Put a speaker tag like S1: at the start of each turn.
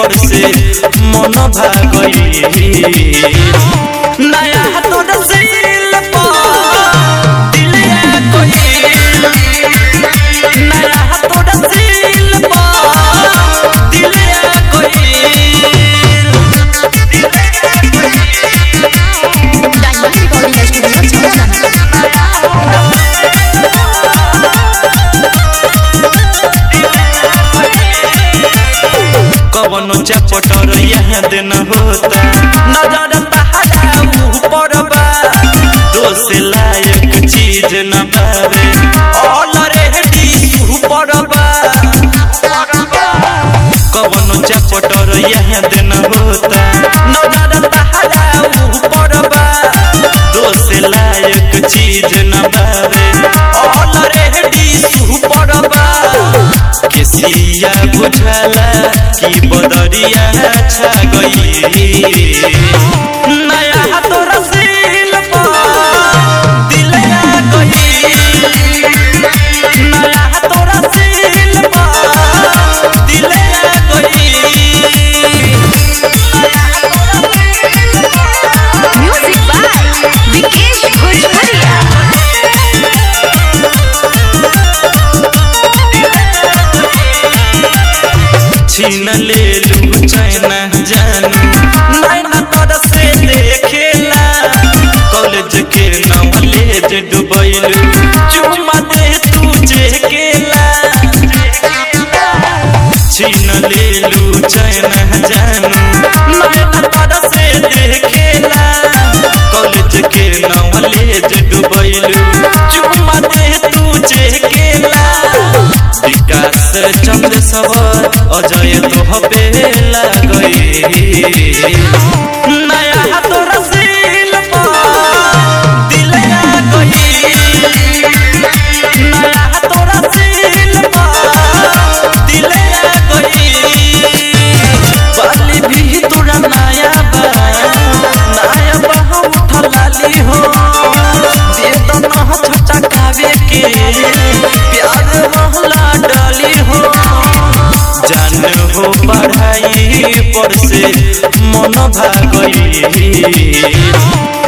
S1: पर से मन भागई नया तोर सील पर दिलिया कोई नया तोर सील पर दिलिया कोई
S2: डायमंड रिकॉर्डिंग स्टूडियो छमछाना
S1: कवनो चपटर यहाँ दिन होता नजर तहरा ऊपर बा दोष लायक चीज न बावे ऑलरेडी सुपर बा कवनो चपटर यहाँ दिन होता नजर तहरा ऊपर बा दोष लायक चीज न बावे ऑलरेडी सुपर बा केसिया बुझला कि बदरिया छा गई नया तोर सील दिलया गई नया तोर सील दिलया गई
S2: म्यूजिक बाय विकेश भोजपुरिया
S1: छीन ले लू चैना जानू नैना तोर से देखेला कॉलेज के नॉलेज डुबैलू चुम्मा दे तुझे केला छीन ले लू चैना जानू नैना तोर से देखेला कॉलेज के नॉलेज डुबैलू चुम्मा दे तुझे केला विकास चंद्र सवर अजय तोहबे लगई नया तोर सील दिलया गई नया तोर सील दिलया गई बाली भी तोरा नया बा नया बा उठ लाली हो दे तो न छोटा कावे के प्यार महला डाली हो जान हो पढ़ाई पर से मन भागई